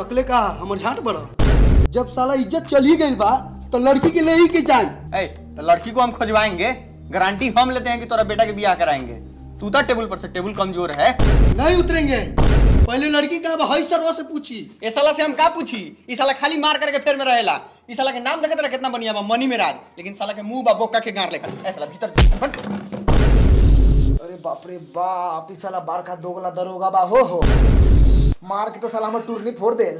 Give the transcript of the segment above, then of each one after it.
तकले का हमर झाट बड़ा जब साला इज्जत चली गई बा तो लड़की के ले ही के जाए ए तो लड़की को हम खोजवाएंगे गारंटी हम लेते हैं कि तोरा बेटा के ब्याह कराएंगे तू था टेबल पर से टेबल कमजोर है नहीं उतरेंगे पहले लड़की का हई सरवा से पूछी ए साला से हम का पूछी ई साला खाली मार करके फेर में रहेला ई साला के नाम देखत रहा कितना बढ़िया बा मनी में राज लेकिन साला के मुंह बा बोका के गार लेखा ए साला भीतर चल बंद। अरे बाप रे बाप ई साला बार का दोगला दरोगा बा हो हो मार के तो साला हमर टूरनी फोड़ दे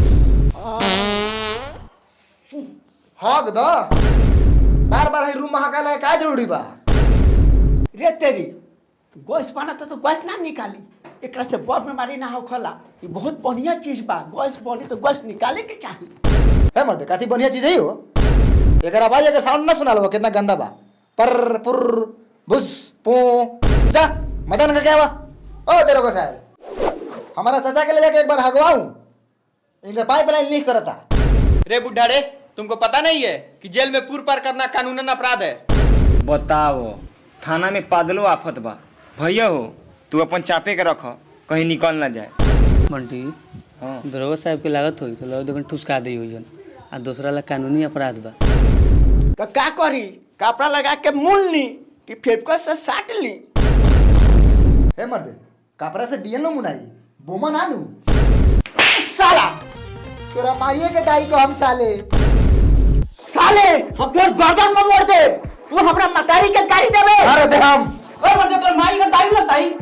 हक द बार बार है रूम महाकाल है का जरूरी बा रे तेरी गैस बना तो गैस ना निकाली एकरा से बड़ बीमारी ना हो खला ये बहुत बढ़िया चीज बा गैस बनी तो गैस निकाले के चाहिए है मर्द काती बढ़िया चीज है हो एकर आवाज के साउंड ना सुना लो कितना गंदा बा पर पुर बुस पू जा मदन का क्या बा ओ तेरे को साहब हमारा चाचा के ले जाके एक बार हगवाऊं इनका पाइपलाइन लीक करता रे बुढ़ा रे तुमको पता नहीं है कि जेल में पूर पार करना कानूनन अपराध है बताओ थाना में पादलो आफत बा भैया हो तू अपन चापे के रख कहीं निकल ना जाए बंटी हाँ दरोगा साहब के लागत होई तो लगो ठुसका दी हुई आ दूसरा ला कानूनी अपराध बा तो का करी कपड़ा लगा के मूल ली कि फेफको से साट ली हे मर्द कपड़ा से बियन लो मुनाई बोमा ना लू साला तोरा माइये के दाई को हम साले साले हम फिर गर्दन में मोड़ दे तू हमरा मतारी के गाड़ी देबे अरे दे हम ओए बंदे तोर माई का दाई लगता ही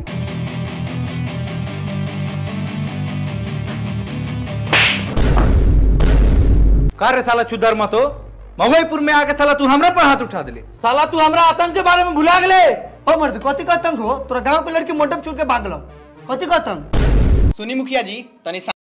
का रे साला चुदर मतो मवईपुर में आके साला तू हमरा पर हाथ उठा दिले साला तू हमरा आतंक के बारे में भुला गेले हो मर्द कथी का तंग हो तोरा गांव के लड़की मंडप छोड़ के भागल कथी का तंग सुनी मुखिया जी तनी